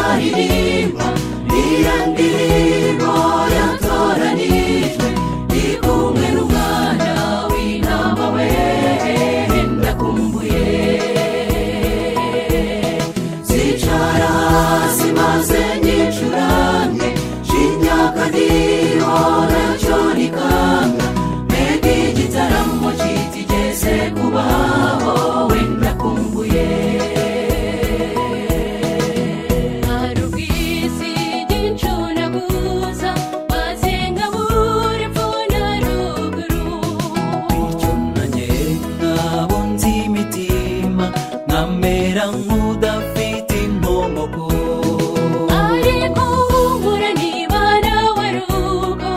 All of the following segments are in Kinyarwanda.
aririmba iriya ndirimbo yatoranijwe iri kumwe n'umwanya w'inama we ndakumbuye zicara hasi maze nyicurane shinyaka nihora cyo rikanga mbega igitaramo kitigeze kubaho wenda kumbuye hari ubwizi bw'incunaguza wasenga buri pfuna ruguru bityo nanjye nabo nzi imitima nkamera nk'udafite inkomoko ariko humura niba nawe rugo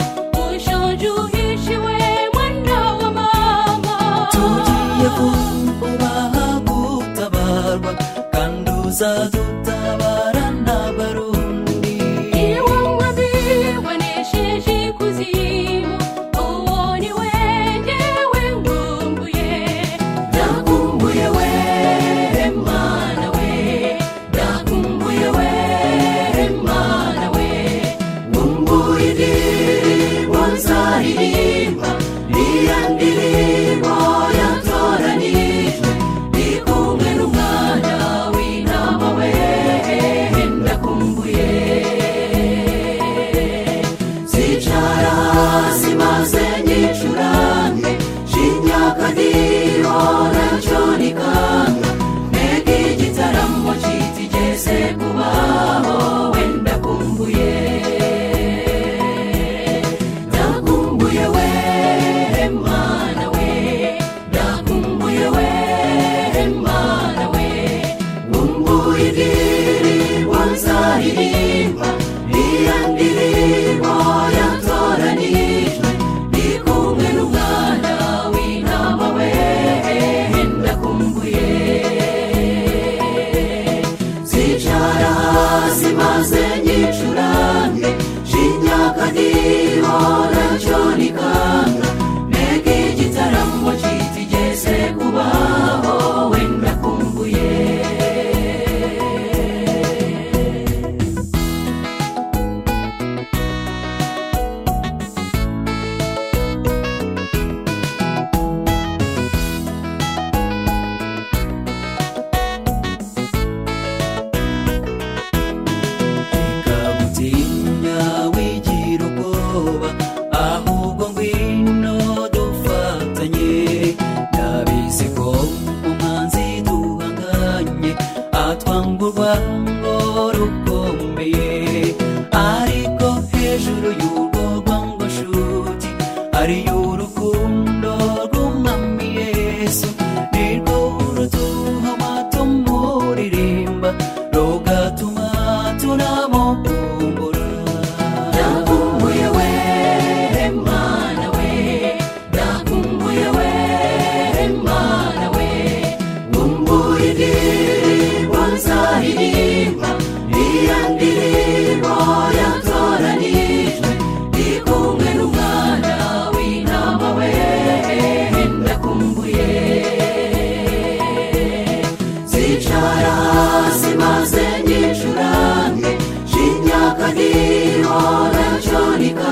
ushoje uhishiwe mwana wa mama tugiye kubaha gutabarwa kandi uzadutabara n'abarundi iwe mwabibonesheje ikuzimu uwo ni we ngewe nkumbuye ndakumbuye we mana we ndakumbuye we mana we ngumbura indirimbo nzaririmba iriya ndirimbo yatoranijwe iri kumwe n'umwanya w'inama we ndakumbuye zicara hasi maze nyicurane shinyaka nihora cyo rikanga mbega igitaramo kitigeze kubaho wenda kumbuye ndakumbuye we mana we ndakumbuye we mana we ngumbura indirimbo nzaririmba iriya ndirimbo yatoranijwe iri kumwe n'umwana w'inama we ndakumbuye zicara hasi maze nyicurane shinyaka nihora cyo rikanga mbega igitaramo kitigeze kubaho wenda kumbuye gutinya wigira ubwoba ahubwo ngwino dufatanye ndabizi ko umanzi duhanganye atwanga urwango rukomeye ariko hejuru y'urwo rwango nshuti ariyo urukundo rw'umwami yesu nirwo ruduha amatumurimba rugatuma tunamukumbura ndakumbuye we mana we ndakumbuye we mana we Kumbura indirimbo nzaririmba iriya ndirimbo yatoranijwe iri kumwe n'umwana w'inama we ndakumbuye zicara hasi maze nyicurane shinyaka nihora cyo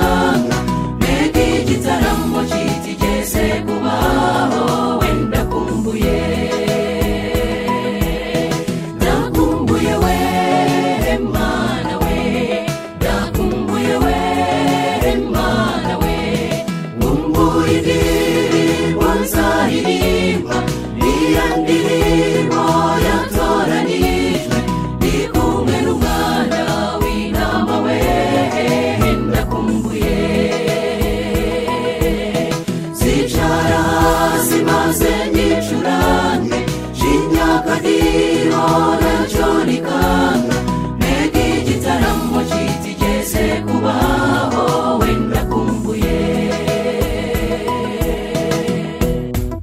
rikanga mbega igitaramo kitigeze kubaho wenda kumbuye ndakumbuye we mana we ndakumbuye we mana we ngumbura indirimbo nzaririmba iriya ndirimbo yatoranijwe iri kumwe n'umwana w'inama we ndakumbuye zicara hasi maze nyicurane shinyaka nihora cyo rikanga mbega igitaramo kitigeze kubaho wenda kumbuye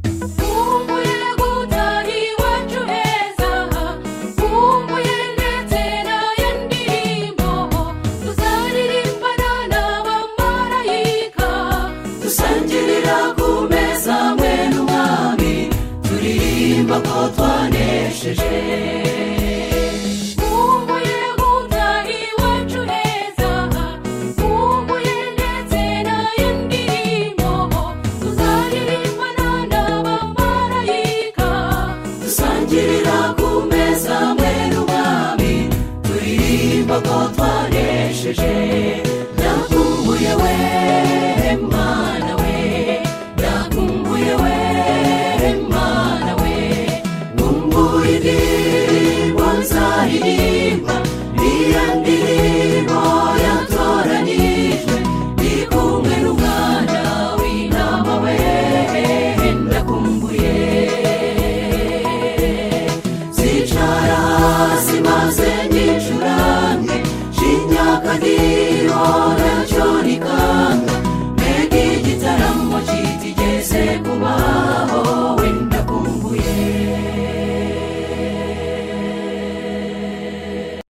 nkumbuye gutaha iwacu heza nkumbuye ndetse nayo ndirimbo tuzaririmbana n'abamarayika dusangirira ku meza mwe n'umwami turirimba ko twanesheje nkumbuye gutaha turirimba ko twanesheje ndakumbuye we mana we ndakumbuye we mana we nkumbuye indirimbo nzaririmba niyo ndirimbo yatoranijwe ndi kumwe n'umwana w'inama we ndakumbuye zicara zimaze nyicurane shinyaka ndiro nacyo rikanga mbega igitaramo kitigeze ku